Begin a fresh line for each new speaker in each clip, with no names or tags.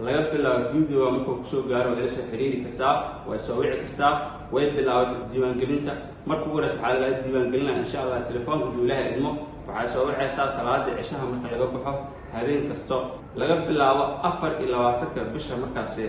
laga bilaabo videoga markuu kusoo gaaro waa ila soo xiriiri kartaa way soo wici kartaa way bilaabatay isdiiwaangelinta marka ugu horeys waxaa lagaa diiwaangelinaya insha allah telefoonka duu ilaha idmo waxay soo wicaysaa salaada cishaha marka laga baxo habeen kasto laga bilaabo afar iyo labaatanka bisha markaasi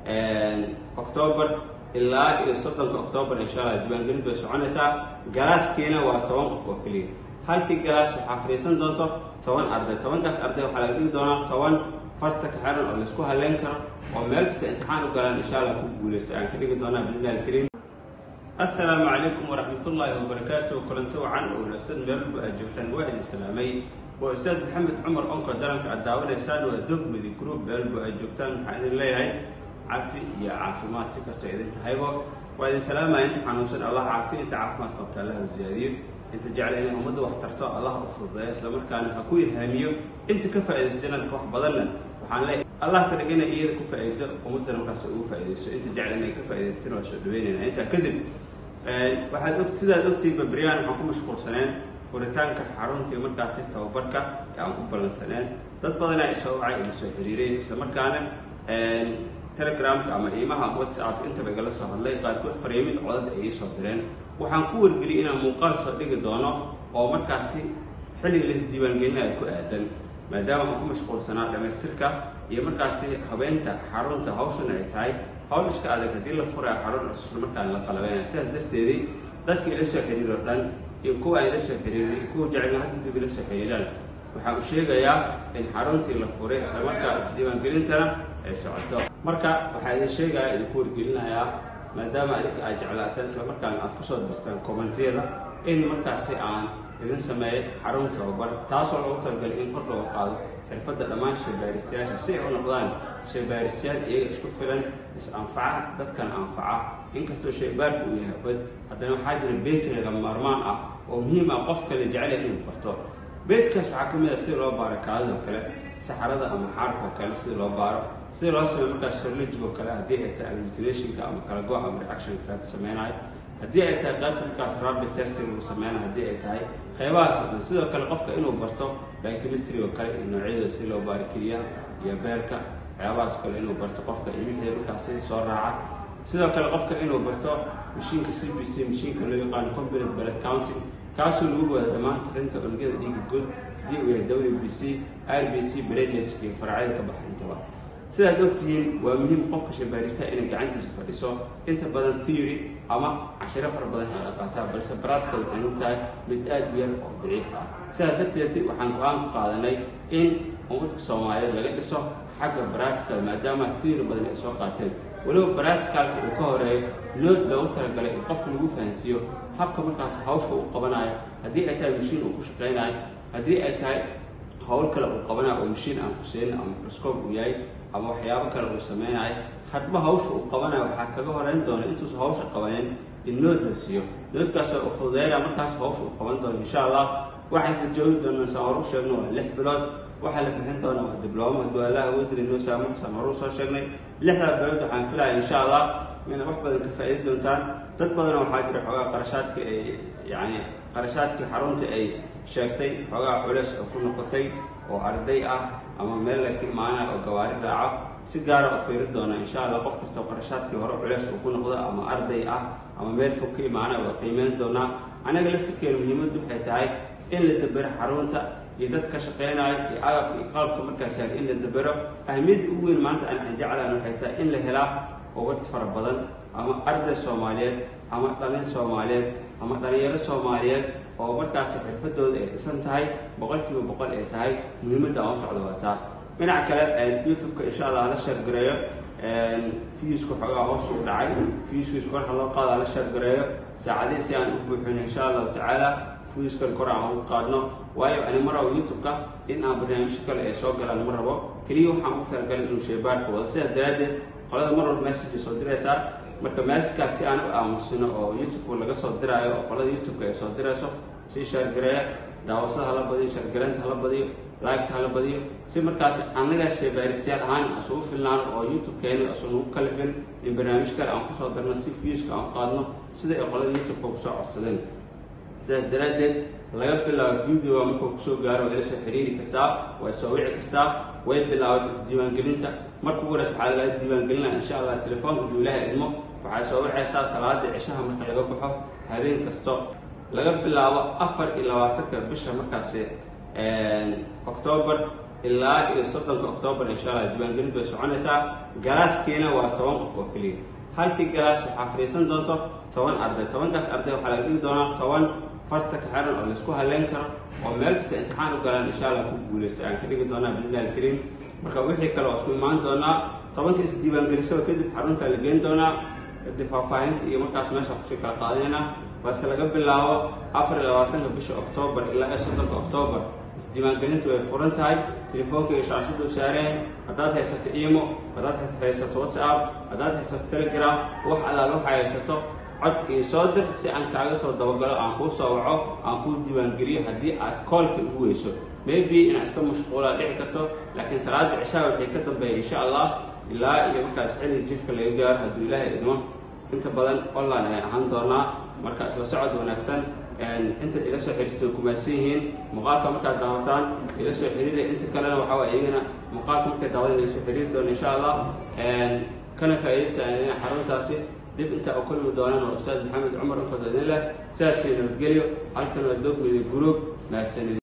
octoobar ilaa iyo soddonka octoobar insha allah diiwaangelintu way soconaysaa galaaskiina waa toban qof oo keliya halkii galaas waxaa fadhiisan doonto toban arday tobankaas arday waxaa laga dhigi doonaa toban farta ka xiran oo laysku halleyn karo oo meel kasta imtixaan u galaan insha allah ku guulaysto ayaan ka dhigi doonaa biidnillahi alkariim assalaamu calaykum waraxmatullaahi wabarakaatu kulanti wacan oo wanaagsan meel walba aad joogtaan waa idin salaamay waa ustaad maxamed cumar onka jaranka aad daawanaysaan waa dogmadi group meel walba aad joogtaan waxaan idin leeyahay cafi iyo caafimaad si kastoo idin tahaybo waa idin salaamaya inta xanuunsan allah caafi inta caafimaad qabta allah u ziyaadiyo inta jecla inay ummadda wax tarto allah u fududeeyo islamarkaana ha ku ilhaamiyo inta ka faa'iidaysa janalka wax badanna waxaan leeyahay allah ka dhigana iyada ku faa'iido ummaddana markaas ugu faa'iidayso inta jecla inay ka faa'iidaystaan waa soo dhaweynayna intaa kadib waxaad og sidaad ogtihiin babriyaan waxaan ku mashquulsaneen furitaanka xaruntii markaasi tababarka ee aan ku ballansaneen dad badanaa isoo wacay ila soo xiriireen islamarkaana telegramka ama iimaha whatsapp intaba igala soo hadlay qaarkood fariimin codad ay ii soo direen waxaan ku wargeliyay inaan muuqaal soo dhigi doono oo markaasi xilliga laisdiiwaangelinayo ku aadan maadaama aan ku mashquulsanaa dhamaystirka iyo markaasi habeynta xarunta hawshana ay tahay hawl iska adag haddii la furaya xarun cusub markaan la qalabeynaya sidaas darteedii dadka ila soo xiriir oo dhan iyo kuwa aan ila soo xiriirin iyo kuwa jecelna had kadib ila soo xiriiraan waxaan u sheegayaa in xaruntii la furay islamarkaa isdiiwaangelintana ay socoto marka waxaa idin sheegaya idinku wargelinayaa maadaama adinka aad jeclaataan islamarkaana aad kusoo dirtaan kommentiyada in markaasi aan idin sameeyay xarun tababar taasoo loogu talagalay in kor looga qaado xirfadda dhammaan sheebaaristayaasha si ay u noqdaan sheebaaristayaal iyaga isku filan is-anfaca dadkan anfaca inkastoo shaybaarku uu yahay bad haddana waxaa jira beesi laga maarmaan ah oo muhiim ah qof kale jecel inuu barto beeskaas waxaa ka mid ah sida loo baaro kaadida oo kale saxarada ama xaarka oo kale sida loo baaro sida loo sameeyo markaas sorlojig oo kale haddii ay tahay agglutinationka ama kala go ama reactionka sameynayo haddii ay tahay qaybta markaas rapid testing lagu sameynayo haddii ay tahay qeybahaas oo dhan sidoo kale qofka inuu barto biochemistry oo kale iyo noocyada si loo baaro keliya iyo beerka waxyaabahaas kale inuu barto qofka iyo wixii markaasi soo raaca sidoo kale qofka inuu barto mashiinka c b c mashiinka loo yaqaano component blood counting kaasoo lagu wada dhammaan tirinta unugyada dhiiga good haddii uu yahay w b c r b c brainetska iyo faracyada ka baxa intaba sidaad ogtihiin waa muhiim qofka shabaaristaha inay gacantiisa fadhiso inta badan theory ama cashiro fara badan ay aqaataa balse baratical waxay og tahay mid aad u yar oo daciif ah sidaas darteed waxaan go-aan ku qaadanay in ummadka soomaaliyeed laga dhiso xagga baratical maadaama theory badan ay soo qaateen weliba baraticalka uu ka horeeyo nood loogu talagalay in qofka lagu fahansiiyo habka markaas hawsha uu qabanayo haddii ay tahay mashiin uu ku shaqaynayo haddii ay tahay hawl kale uu qabanayo oo mashiin aan kuseenin ama microscope uu yahay ama waxyaabo kale uu sameynayo hadba hawsha uu qabanayo waxaa kaga horeyn doona intuusan hawsha qabanin in nood la siiyo noodkaas oo fududeynaya markaas hawsha uu qaban doono insha allah waxayna joogi doonaan saan hor u sheegno waa lix bilood waxaa la bixin doona waa diblooma hadduu allah awoodiri noo saamo saan hor u soo sheegnay lixdaa bilood waxaan filaya insha allah inay wax badan ka faa'iidi doontaan dad badanoo waxaa jira xoogaa qarashaadka ay yacni qarashaadkii xarunta ay sheegtay xoogaa culeys oo ku noqotay oo arday ah ama meel la ka imaanaya oo gawaari raaco si gaara u fiiri doona insha allah qof kastoo qarashaadkii hore culeys uu ku noqdo ama arday ah ama meel fog ka imaanaya waa qiimeyn doonaa anaga laftirkeena muhiimaddu waxay tahay in la dabero xarunta iyo dad ka shaqeynayo iyo agabka iyo qalabka markaas yaal in la dabero ahmiyadda ugu weyn maanta aan jeclaan waxay tahay in la helaa ubad fara badan ama arday soomaaliyeed ama dhalin soomaaliyeed ama dhalinyaro soomaaliyeed oo markaasi xirfadooda ay dhisan tahay boqol kiiba boqol ay tahay muhiimadda aan u socdo wataa dhinaca kale youtube-ka insha allah hala sheergareeyo fiuska xoogaa hoos u dhacay fiuskiisa kor ha loo qaado hala sheergareeyo saacadihii si aan u buuxin insha allahu tacaala fiuskan kor aan ugu qaadno waayo ani ma rabo youtube-ka in aan barnaamijyo kale ay soo galaan ma rabo keliya waxaan ugu talagalay inuu sheebaarka wado sidaas daraaddeed qolada mar walba message soo diraysaa marka messagekaas si aan u aamusino oo youtube-ka laga soo diraayo oo qolada youtube-ka ay soo dirayso si sheergareeya daawashada hala badiyo sheergareynta hala badiyo laagta hala badiyo si markaas annaga sheebaaristayaal ahaan asugu filnaano oo youtube-keena asugu kalifin in barnaamij kale aan kusoo darno si viewska aan qaadno sida ay qolada youtube-ka kusoo codsadeen sidaas daraaddeed laga bilaabo videoga markuu kusoo gaaro waa ila soo xiriiri kartaa way soo wici kartaa way bilaabatay isdiiwaangelinta marka ugu horeysa waxaa lagaa diiwaangelinaa insha allah telefoonka duu ilaha idmo waxay soo wacaysaa salaada cishaha marka laga baxo habeen kasto laga bilaabo afar iyo labaatanka bisha markaasi octoobar ilaa iyo soddonka octoobar insha allah diiwaangelintu way soconaysaa galaaskiina waa toban qof oo keliya halkii galaas waxaa fadhiisan doonto toban arday tobankaas arday waxaa laga dhigi doonaa toban farta ka xiran oo laisku halleyn karo oo meel kasta imtixaan u galaan insha allah ku guulaysto aan ka dhigi doonaa biidnillahi alkariim marka wixii kale waa isku imaan doonaa tobanka is diiwaangelisaba kadib xaruntaa la geyn doonaa kadib faahfaahinta iyo markaas meesha kusii kala qaadinayna balse laga bilaabo afar iyo labaatanka bisha octoobar ilaa iyo soddonka octoobar isdiiwaangelintu way furan tahay telefoonka iyo shaashadu saareen haddaad haysato imo haddaad haysato whatsapp haddaad haysato telegram wax allaal waxaa haysato cod io soo dir si aan kaaga soo dabagalo aan kuu soo waco aan kuu diiwaangeliyo haddii aad koolka ugu weyso maybe inaad iska mashquulaa dhici karto laakiin salaada cishaha waxay ka dambeeya insha allah ilaa iyo markaas xilli jiifka laga gaaro hadduu ilaahay idmo inta badan online ayaan ahaan doonaa marka isla socod wanaagsan inta ila soo xiriirto kumaadsan yihiin muuqaalka markaad daawataan ila soo xiriira inta kalena waxaa waay iyagana muuqaalka markay daawadan ila soo xiriiri doona insha allah kana faa'iidaysta xaruntaasi dib intaa u kulmi doonaan oo ustaad maxamed cumar inkood idin leh sidaasii nabadgelyo halkan waa doog midig guruub mahadsanid